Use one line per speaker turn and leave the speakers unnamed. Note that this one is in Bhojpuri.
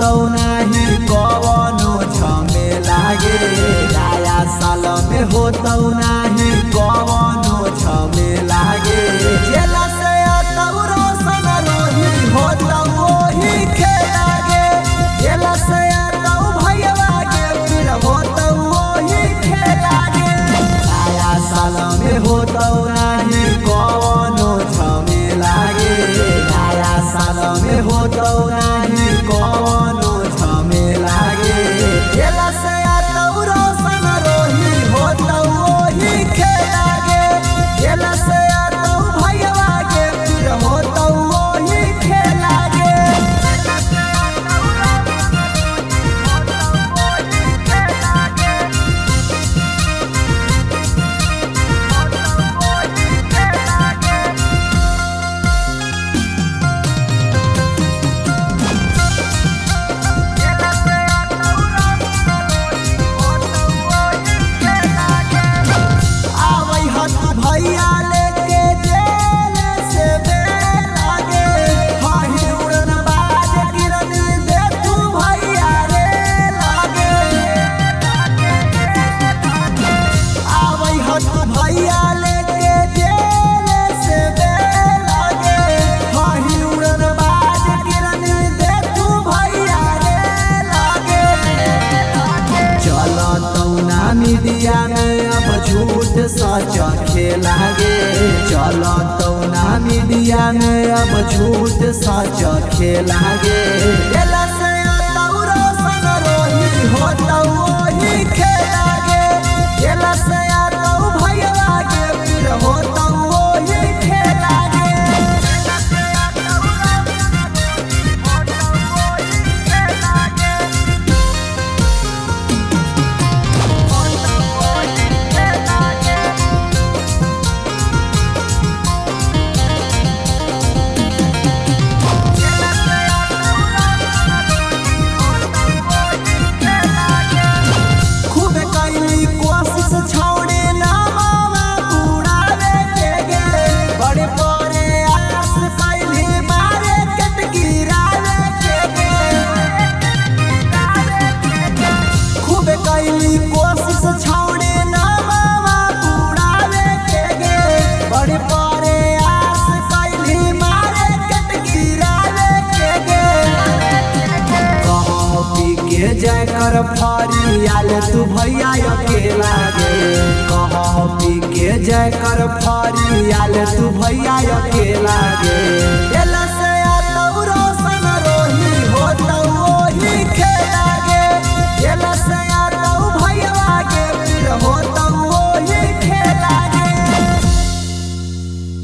होतौ नाही कवनो झमेला गे नया साल में होतौ नाही कवनो झमेला गे जेला से अतौ रोशन रोही होतौ ओही खेला गे जेला से अतौ भैया गे फिर होतौ ओही खेला गे नया साल में होतौ नाही कवनो झमेला गे नया साल में होतौ नाही कवनो झमेला गे जेला से अतौ रोशन रोही होतौ ओही खेला गे जेला से अतौ भैया गे फिर होतौ ओही खेला गे आवै हत भैया लेके जेल से बेल आगे हाही उड़न बाज गिरन दे तू भैया रे लागे आवै हत भैया लेके जेल से बेल आगे हाही उड़न बाज गिरन दे तू भैया रे लागे चलतौ ना मीडिया में अब झूठ सच खेला गे चलतौ ना मीडिया में अब झूठ सच खेला गे एला से अतौ रोशन रोही होतौ ओही खेला गे एला से अतौ भैया गे फिर होतौ ओही खेला गे खूब कैली कोशिश छोड़े ना मामा उड़ावे के गे बड़े बड़े आस कैली मारे कट गिरावे के गे खूब कैली कोशिश छोड़े ना मामा उड़ावे के गे बड़े बड़े आस कैली मारे कट गिरावे के गे कहो पी के जय कर फरियाल तू भैया अकेला गे कहो पी के जय कर फरियाल तू भैया अकेला गे